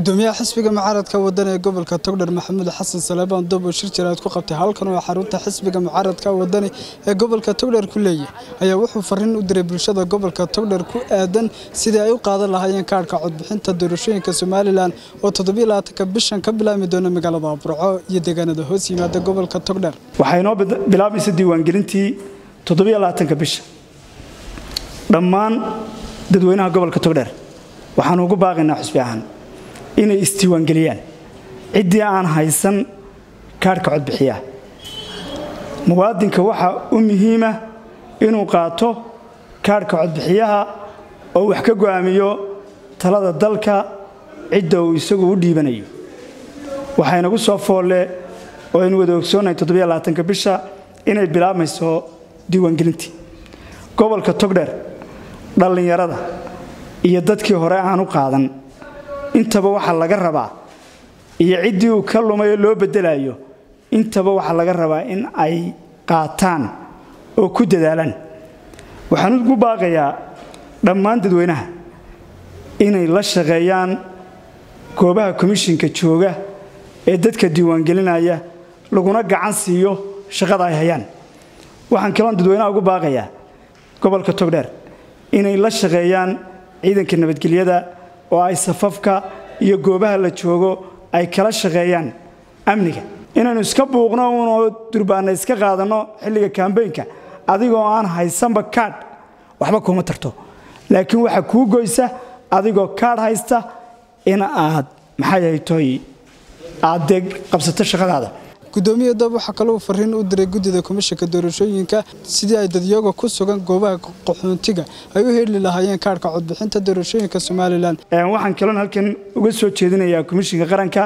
gudoomiyaha xisbiga mucaaradka waddan ee gobolka togdher maxamuud xasan saleebaan doob oo shir jaraad ku qabtay halkan oo xarunta xisbiga mucaaradka wadani ee gobolka togdher ku leeyahay ayaa wuxuu fariin u diray bulshada gobolka togdher ku aadan sidii ay u qaadan lahaayeen kaadhka codbixinta doorashooyinka somalilan oo toddobylabaatanka bishan ka bilaabmi doona magaalada burco iyo deegaanada hoos yimaada gobolka togdher waxay inoo bilaabaysa diiwaangelintii toddobylabaatanka bisha dhammaan dadweynaha gobolka togdher waxaanu ugu baaqaynaa xusbi ahaan inay isdiiwaangeliyaan ciddii aan haysan kaadhka codbixiyaa muwaadinka waxaa u muhiima inuu qaato kaadhka codbixiyaha oo wax ka go'aamiyo talada dalka cidda uu isagu u dhiibanayo waxaynagu soo foolle oo aynu wada ogsoonnahay toddobylabaatanka bisha inay bilaabmayso diiwaangelintii gobolka togdher dhallinyarada iyo dadkii hore aan u qaadan intaba waxaa laga rabaa iyo ciddii uu ka lumayo loo beddelayo intaba waxaa laga rabaa in ay qaataan oo ku dadaalaan waxaan ugu baaqayaa dhammaan dadweynaha inay la shaqeeyaan goobaha komishinka jooga ee dadka diiwaangelinaya laguna gacan siiyo shaqada ay hayaan waxaan kaloon dadweynaha ugu baaqayaa gobolka togdheer inay la shaqeeyaan ciidanka nabadgelyada oo ay safafka iyo goobaha la joogo ay kala shaqeeyaan amniga inaynu iska buuqno unoo durbaanna iska qaadanno xilliga kambeynka adigoo aan haysanba kaadh waxba kuma tarto laakiin waxaa kuu goysa adigoo kaadh haysta in aad maxay haytoy aad dee qabsato shaqadaada gudoomiya doob waxaa kalou fariin u diray guddida komishanka doorashooyinka sidii ay dadyoga ku sugan goobaha qaxoontiga ay u heli lahaayeen kaadhka codbixinta doorashooyinka somalilan waxaan kaloon halkan uga soo jeedinayaa komishinka qaranka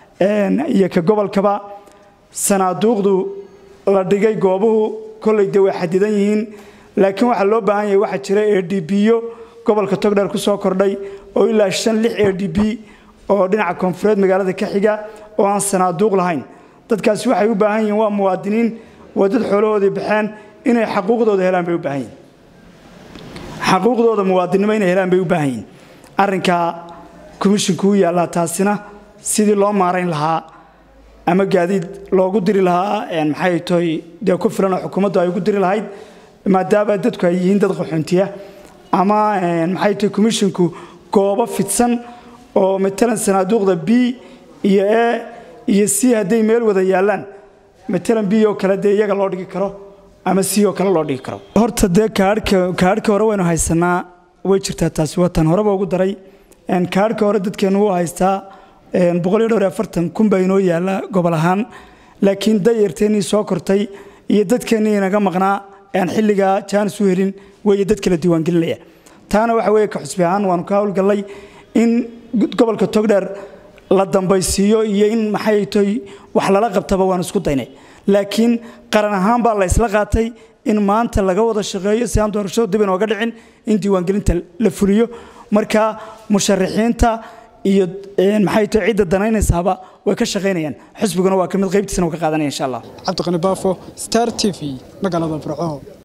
iyo ka gobolkaba sanaaduuqdu la dhigay goobuhu kolley dee way xadidan yihiin laakiin waxaa loo baahan yahay waxaa jira a d b-yo gobolka togdheer ku soo kordhay oo ilaa shan lix a d b oo dhinaca koonfureed magaalada ka xiga oo aan sanaaduuq lahayn dadkaasi waxay u baahan yihiin waa muwaadiniin waa dad xoolahoodii baxeen inay xaquuqdooda helaan bay u baahan yihin xaquuqdooda muwaadinnimo inay helaan bay u baahan yihin arrinkaa komishinku u yaallaa taasina sidii loo maarayn lahaa ama gaadiid loogu diri lahaa maxay toy dee ku filan oo xukuumaddu ay ugu diri lahayd maadaama dadku ay yihiin dad qaxoontiya ama maxay toy komishinku goobo fidsan oo matalan sanaaduuqda b iyo e iyo c hadday meel wada yaallaan matalan b oo kale dee iyaga loo dhigi karo ama c oo kale loo dhigi karo horta dee kaadhka hore waynu haysanaa way jirtaa taasi waa tan horeba ugu daray kaadhka hore dadkeennu wuu haystaa boqoliyo dhowr iyo afartan kun baa inoo yaalla gobol ahaan laakiin dayarteennii soo kortay iyo dadkeennii inaga maqnaa aan xilligaa jaanis u helin weeye dad kala diiwaangelinaya taana waxa weeye ka xusbi ahaan waanu ka howlgallay in gobolka togdheer la dambaysiiyo iyo in maxay toy wax lala qabtaba waan isku daynay laakiin qaran ahaan baa la isla qaatay in maanta laga wada shaqeeyo si aan doorashadu dib inooga dhicin in diiwaangelinta la fuliyo marka musharaxiinta iyo maxay toy cidda danaynaysaaba way ka shaqaynayaan xisbiguna waa ka mid qaybtiisana uu ka qaadanaya insha allah cabdiqani baafo star t v magaalada burco